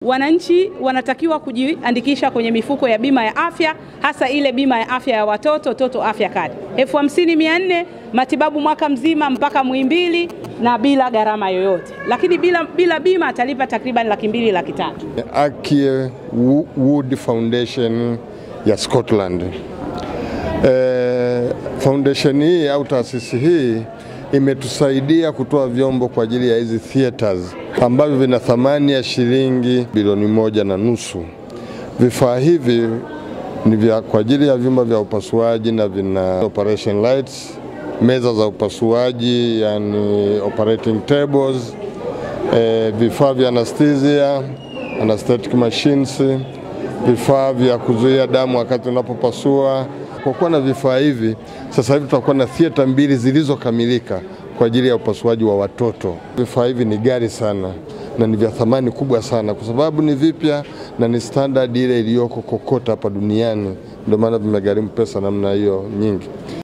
Wananchi wanatakiwa kujiandikisha kwenye mifuko ya bima ya afya, hasa ile bima ya afya ya watoto Toto Afya Card, elfu hamsini mia nne matibabu mwaka mzima mpaka Muhimbili na bila gharama yoyote, lakini bila, bila bima atalipa takriban laki mbili laki tatu. Akie Wood Foundation ya Scotland. E, foundation hii au taasisi hii imetusaidia kutoa vyombo kwa ajili ya hizi theaters ambavyo vina thamani ya shilingi bilioni moja na nusu. Vifaa hivi ni vya kwa ajili ya vyumba vya upasuaji na vina operation lights, meza za upasuaji yani operating tables, e, vifaa vya anesthesia, anesthetic machines, vifaa vya kuzuia damu wakati unapopasua. Kwa kuwa na vifaa hivi, sasa hivi tutakuwa na theater mbili zilizokamilika kwa ajili ya upasuaji wa watoto. Vifaa hivi ni ghali sana na ni vya thamani kubwa sana, kwa sababu ni vipya na ni standard ile iliyoko kokote hapa duniani, ndio maana vimegharimu pesa namna hiyo nyingi.